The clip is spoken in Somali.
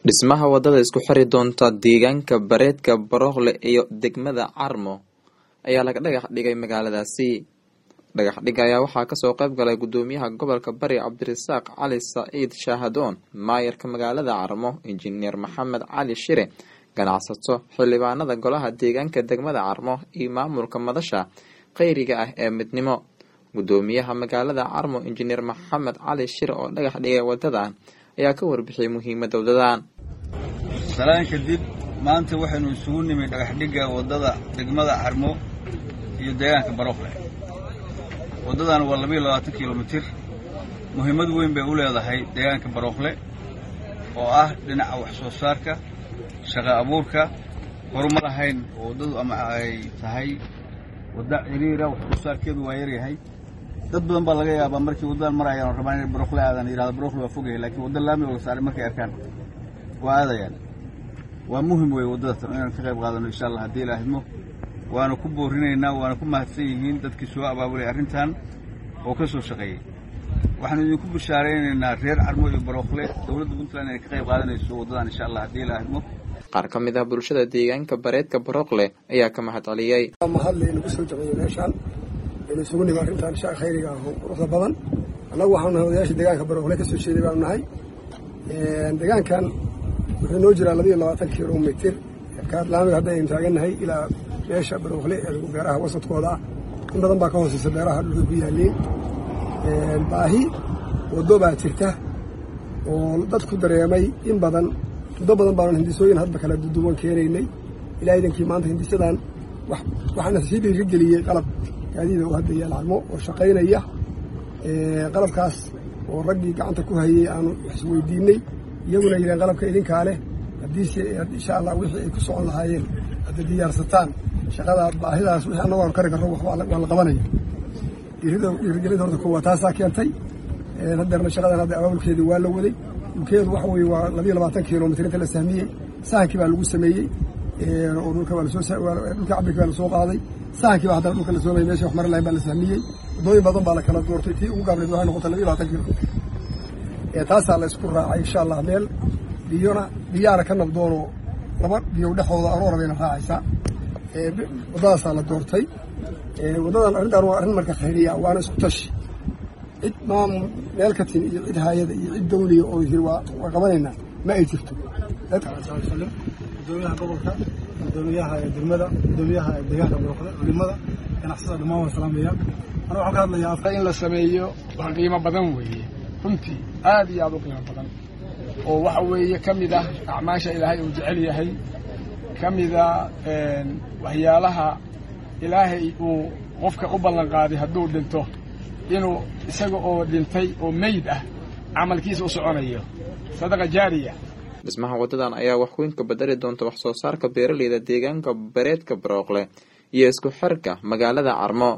dhismaha wadada isku xiri doonta deegaanka bareedka barookle iyo degmada carmo ayaa laga dhagax dhigay magaaladaasi dhagax dhig ayaa waxaa kasoo qayb galay gudoomiyaha gobolka bari cabdirasaaq cali saciid shaahadoon maayarka magaalada carmo injineer maxamed cali shire ganacsato xildhibaanada golaha deegaanka degmada carmo iyo maamulka madasha kheyriga ah ee midnimo gudoomiyaha magaalada carmo injineer maxamed cali shire oo dhagax dhigay wadadan ayaa ka warbixiyay muhiimada wadadan salaan kadib maanta waxaynu isugu nimid dhagaxdhigga waddada degmada carmo iyo deegaanka barookle waddadan waa labayo labaatan kilomitir muhiimad weyn bay u leedahay deegaanka barookle oo ah dhinaca wax soo saarka shaqa abuurka horumar ahayn oo waddadu ama ay tahay wadda ciriira wax soo saarkeedu waa yaryahay dad badan baa laga yaabaa markii waddadan marayaan oo rabaan inay barookle aadaan yidhahda barookle waa fogyahay laakiin wadda laami oo saaray markay arkaan waa aadayaan waa muhim weeye waddada tan inaan ka qayb qaadano insha allah haddii ilaahidmo waana ku boorinaynaa waana ku mahadsan yihiin dadkii soo abaabulay arrintan oo ka soo shaqeeyey waxaanu idinku bishaaraynaynaa reer carmo iyo barookle dowladda puntland inay ka qayb qaadanayso waddadan insha allah haddii ilaahidmo qaar ka mid ah bulshada deegaanka bareedka barookle ayaa ka mahad celiyey mahadle inagu soo jabciyo meeshaan inu isugu nimi arrintan sha khayriga ah oo quruxda badan annagu waxaanu nahay odayaasha deegaanka barookle ka soo jeeday baanu nahay deegaankan wuxuu noo jiraa labayo labaatan kilomitir kaadlaamiga hadda aynu taagannahay ilaa meesha barookle ee beeraha wasadkooda ah in badan baa ka hooseysa beeraha dhulka ku yaaliin baahi waddo baa jirta oo dadku dareemay in badan muddo badan baanu hindisooyin hadba kala duduwan keenaynay ilaa idankii maanta hindisadan waxaana sii dhiirigeliyey qalab gaadiida oo hadda yaal carmo oo shaqaynaya qalabkaas oo raggii gacanta ku hayey aanu isweydiinay iyaguna yidhaheen qalabka idinkaa leh haddiise insha allah wixii ay ku socon lahaayeen hadda diyaarsataan shaqadaa baahidaas wixii annagu aanu kari karro waa la qabanaya dhiirigelinta horta kuwa taasaa keentay hadeerna shaqadan hadda abaabulkeedii waa la waday dhulkeedu waxa weeye waa labayo labaatan kilomitr inta la sahmiyey sahankii baa lagu sameeyey oo dhulka waa lasoo dhulka cabirkii baa lasoo qaaday sahankii baa haddana dhulka lasoo mayey meesha wax marin lahayn baa la sahmiyey waddooyin badan baa la kala doortay tii ugu gaabneed waxay noqotay labayo labaatan kilomitr taasaa la isku raacay insha allah meel biyona biyaana ka nabdoonoo laba biyo dhexooda aroora bayna raacaysaa waddadaasaa la doortay waddadan arrintaan waa arrin marka khayriya waana isku tashi cid maam meel ka tin iyo cid haayada iyo cid dawliya oo yiri waa waa qabanaynaa ma ay jirto gudoomiyaha gobolka gudoomiyaha degmada gudoomiyaha deegaanka barookle culimada ganacsatada dhammaan waan salaamaya ana waxaan ka hadlayaa afka in la sameeyo wax qiimo badan weeye runtii aad iyo aad u qiimo badan oo waxa weeye ka mid ah acmaasha ilaahay uu jecel yahay ka mida waxyaalaha ilaahay uu qofka u ballan qaaday hadduu dhinto inuu isaga oo dhintay oo meyd ah camalkiisa u soconayo sadaqa jaariya dhismaha wadadan ayaa wax weyn ka bedeli doonta wax soo saarka beeraleyda deegaanka bareedka barookle iyo isku xirka magaalada carmo